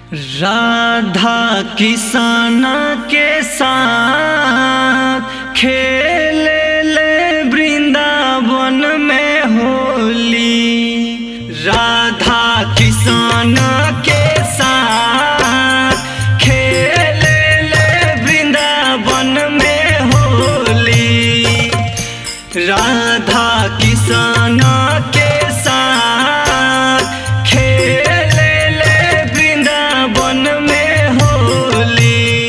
राधा किसान के साथ खेले ले वृंदावन में होली राधा किसान के साथ खेले ले वृंदावन में होली राधा किसान के साथ खेले ले वृंदावन में होली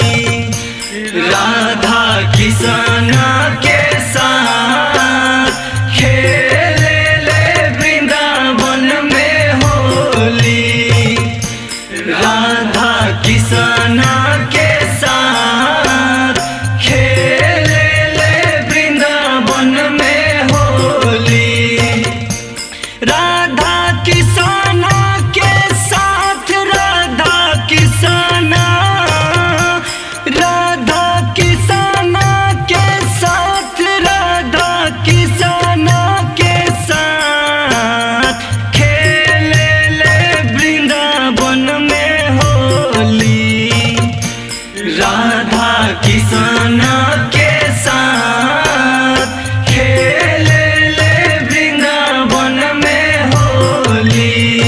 राधा किसान के साथ खेले ले वृंदावन में होली राधा किसान के साथ खेले ले वृंदावन में होली राधा किसान के साथ राधा किसान राधा किसान के साथ राधा किसान के साथ खेले ले वृंदावन में होली राधा किसान के साथ खेले ले वृंदावन में होली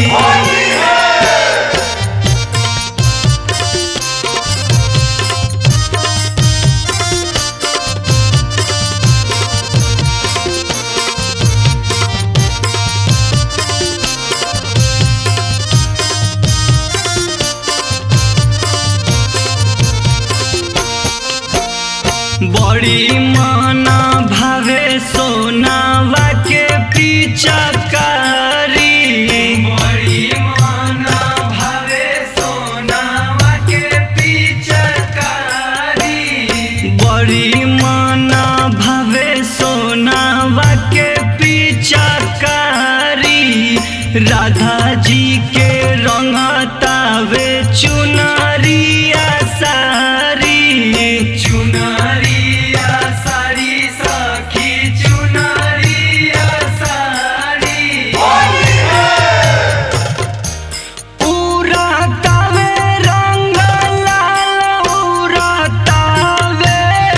बड़ी माना भावे सोनावा के पीछा कारी बड़ी माना भावे सोनावा के पीछा कारी बड़ी माना भावे सोनावा के पीछा कारी राधा जी के रंगतावे चुनरिया सारी चुनरिया सारी सखी चुनरिया सारी उड़ातावे रंग लाल उड़ातावे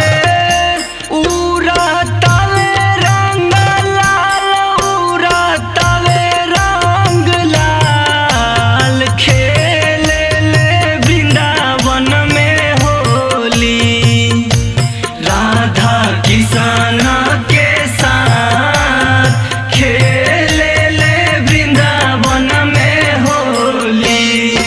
उड़ातावे रंग लाल उड़ातावे रंग लाल खेले ले वृंदावन में होली राधा किसान के साथ खेले ले वृंदावन में होली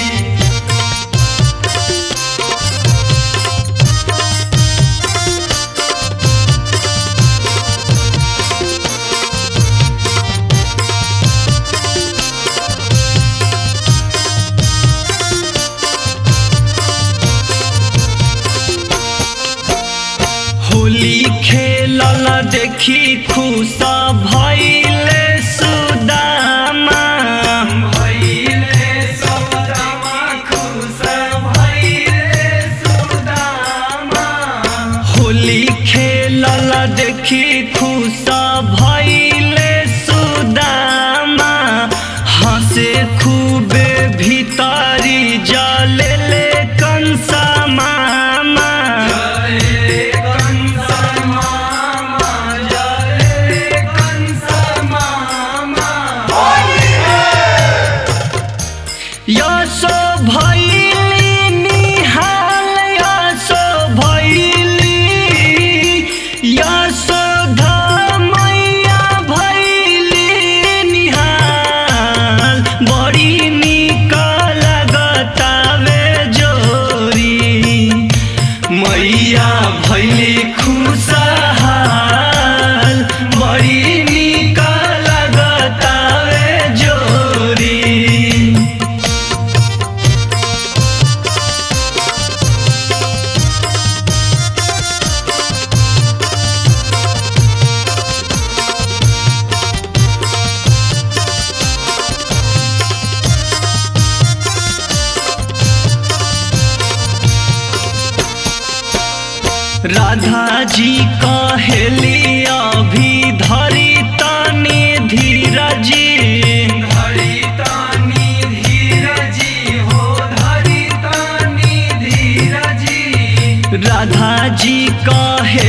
होली खेलल देखी खुश भइले सुदामा भइले सुदामा खुश भइले सुदामा होली खेलल देखी खुश भइले सुदामा हंसे खूबे भीतरी जले ले कंसा मामा यशो भैली निहाल यशो भैली यशो धमैया भैली निहाल बड़ी निक लगतावे जोरी मैया भैली खुशहाल बड़ी निक लगतावे जोरी राधा जी कहेली अभी धरी तनी धीरजी धरी तनी धीरजी हो धरी राधा जी कहे